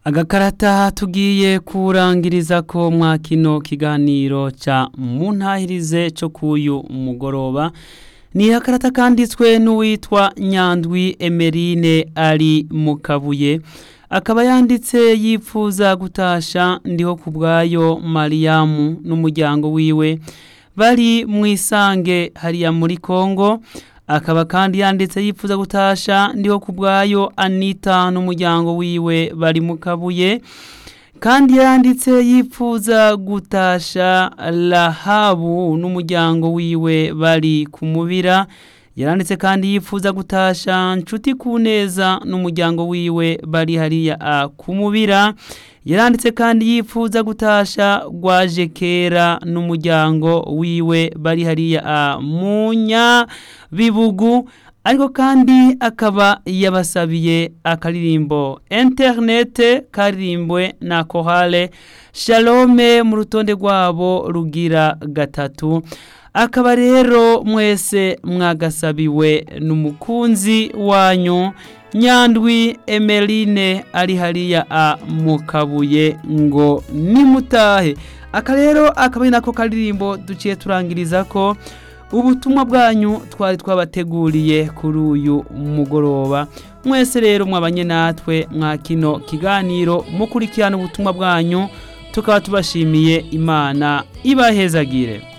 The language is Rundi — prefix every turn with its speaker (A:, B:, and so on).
A: agakarata tugiye kurangiriza ko mwa kino kiganiro ca muntahirize co kuyu mugoroba ni akarata kanditswe n'uwitwa nyandwi emerine ari mu kabuye akaba yanditse yipfuza gutasha ndiho ku bwayo mariyamu n'umuryango wiwe bari mu isange hariya muri kongo akaba kandi yanditse yipfuza gutasha ndiho ku bwayo anita n'umuryango wiwe bari mu kabuye kandi yanditse yipfuza gutasha rahabu n'umuryango wiwe bari ku mubira yaranditse kandi yifuza gutasha nshuti ku neza n'umuryango wiwe bari hariya ku mubira yaranditse kandi yifuza gutasha rwaje kera n'umuryango wiwe bari hariya munya bibugu ariko kandi akaba yabasabiye akaririmbo interinete karirimbwe na kohale shalome mu rutonde rwabo rugira gatatu akaba rero mwese mwagasabiwe n'umukunzi wanyu nyandwi emeline ari hariya a mu kabuye ngo nimutahe aka rero akaba ari nako karirimbo duciye turangiriza ko ubutumwa bwanyu twari twabateguriye kuri uyu mugoroba mwese rero mwabanye natwe mwa kino kiganiro mukurikirana ubutumwa bwanyu tukaba tubashimiye imana ibahezagire